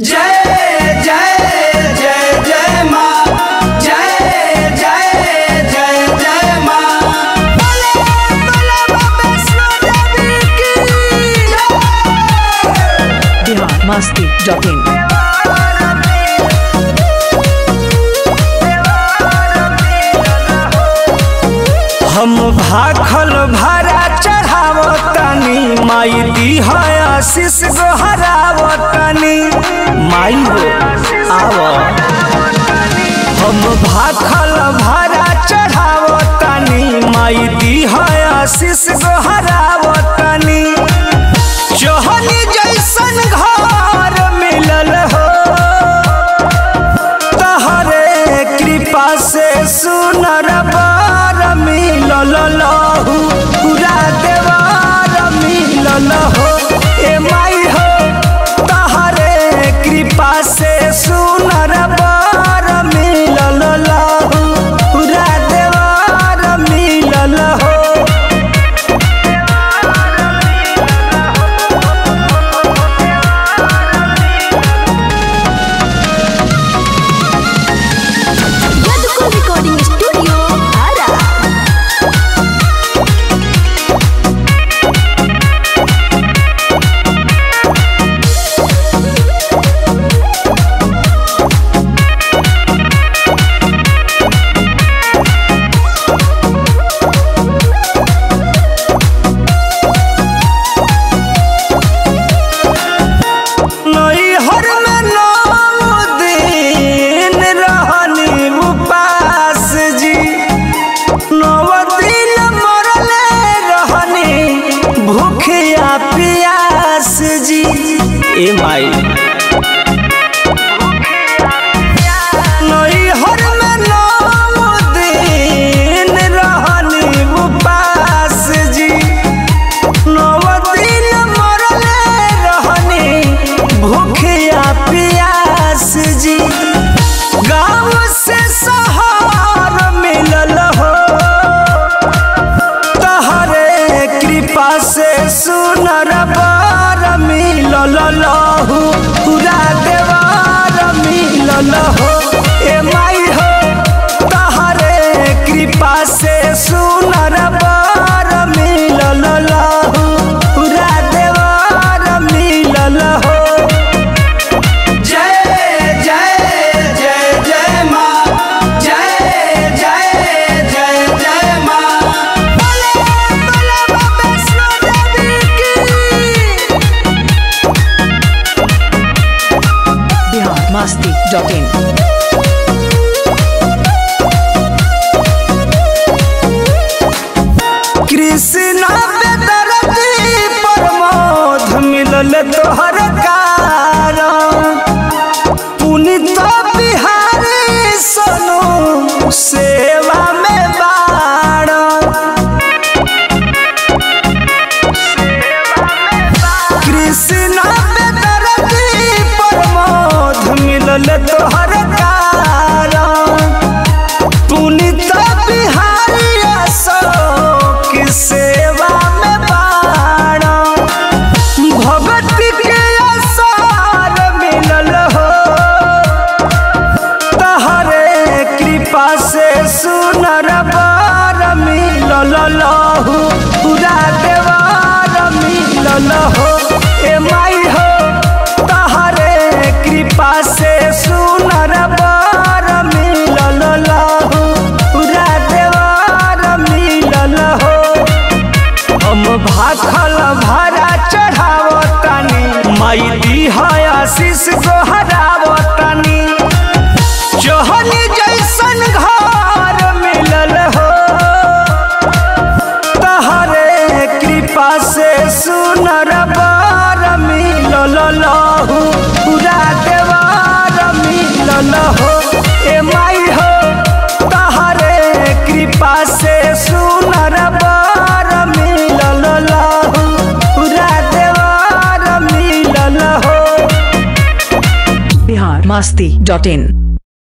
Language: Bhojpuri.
जय जय जय जय माँ जय जय जय जय माँ बोले बोले वैष्णो देवी की जय बिहार मस्ती डॉट इन हम भाखल भारा चढ़ावतनी माई दी है आशीष गोहरावतनी माई हो आव हम भाखल भारा चढ़ावतनी माई दी है आशीष गोहरावतनी जोहनी जैसन घर मिलल हो तहरे कृपा से सुनर बार मिलल लहू पूरा देवार मिलल हो ए माई हो तहरे कृपा से सुनर बार मिलल लहू पूरा देवार मिलल हो Yaduko Recording Studio, Ara. नैहर में नौ दिन रहनी उपास जी नौ दिन मरले रहनी भूखिया पियास जी ए माई नैहर में नौ दिन रहनी उपास जी नवदिन मरले रहनी भूखिया पियास जी गाँव से शहर मिलल हो तहरे कृपा से सुनर बार मिलल लहू पूरा देवार मिलल हो ए माई हो तहरे कृपा से सुनर बार मिलल लहू पूरा देवार मिलल हो जय जय जय जय माँ जय जय जय जय माँ बोले बोले वैष्णो देवी की बिहार मस्ती डॉट इन कृष्ण बेदरती प्रमोद मिलल तोहर कारण पुनित बिहारी सोनू सेवा में बाड़ कृष्ण बेदरती प्रमोद मिलल तोहर कारण पुनित बिहारी अशोक सेवा में बाण भगत के असार मिलल हो तहरे कृपा से सुनर बार मिलल लहू पूरा देवार मिलल हो ए माई हो तहरे कृपा से सुनर बार मिलल लहू पूरा देवार मिलल हो हम भाखल भारा चढ़ावतनी माई दी है आशीष गोहरावतनी जोहनी जैसन घर मिलल हो तहरे कृपा से सुनर बार मिलल लहू पूरा देवार मिलल हो ए माई हो तहरे कृपा से सुनर बार मिलल लहू पूरा देवार मिलल हो बिहार मस्ती डॉट इन